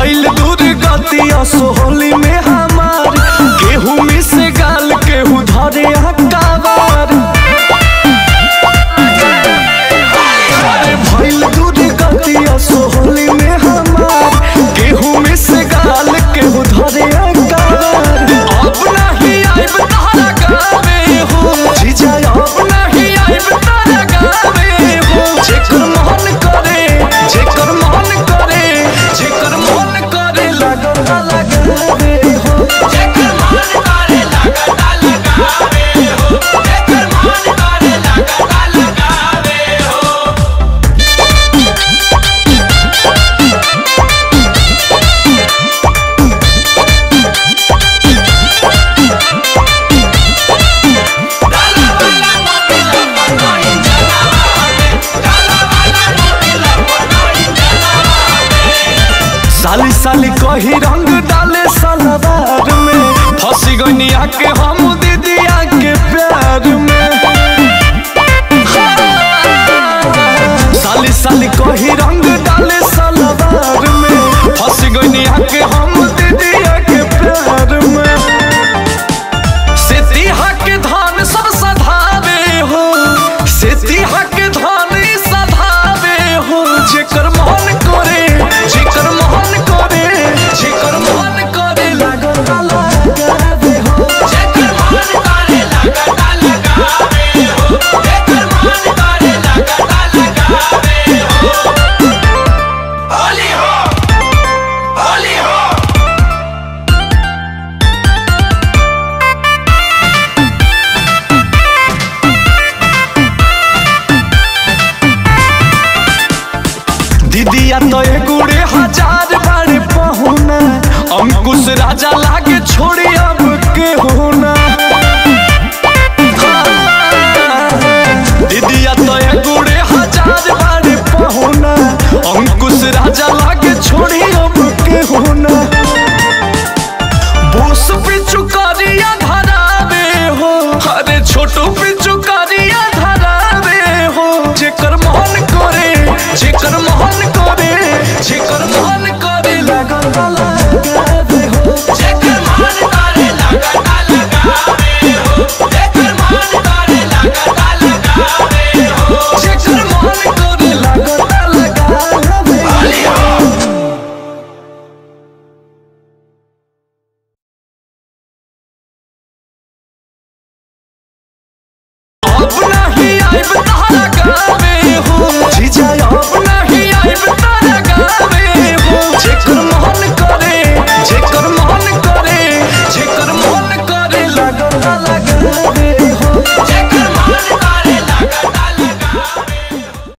भइल दूर गतिया सोहली में हमार केहू में से गाल केहू धरे हकावार अरे भइल दूर गतिया सोहली में हमार केहू में से गाल केहू धरे हकावार अब नहीं आइब तारा गावे हो जीजा अब नहीं आइब तारा गावे हो जेकर मन करे जेकर मन करे जेकर मन करे लगता लगावे हो जेकर मन करे लगता लगावे हो जेकर मन करे लगता लगावे हो डाला वाला मोबिला बनोई जनावा में डाला वाला मोबिला बनोई जनावा में साली साली कही रंग डाले सलवार में फंसी गई आके हम दीदिया के प्यार में साली साली कही रंग डाले सलवार में फंसी गई आके हम दीदिया के प्यार में से तिहा के धान सब सधावे हो से तिहा के धान ई सधावे हो जेकर मन करे जेकर मन करे जेकर मन करे लागल लगावे हो जेकर मन करे लगता लगावे हो जेकर मन करे लगता लगावे हो होली हो होली हो दीदिया तो गुड़े हजार बार पहुना अंकुश राजा लागे छोड़ी अब के होना दीदिया तो गुड़े हजार बार पहुना अंकुश राजा लागे छोड़ी अब के होना बोस पिचु करिया धरावे हो अरे छोटू पिचु करिया धरावे हो जेकर मन करे जेकर मन करे जेकर मन करे लगन लगावे हो जेकर मन करे लगता लगावे हो जेकर मन करे लगता लगावे हो जेकर मन करे लगन लगावे होली हो अब नहीं आइब तारा गावे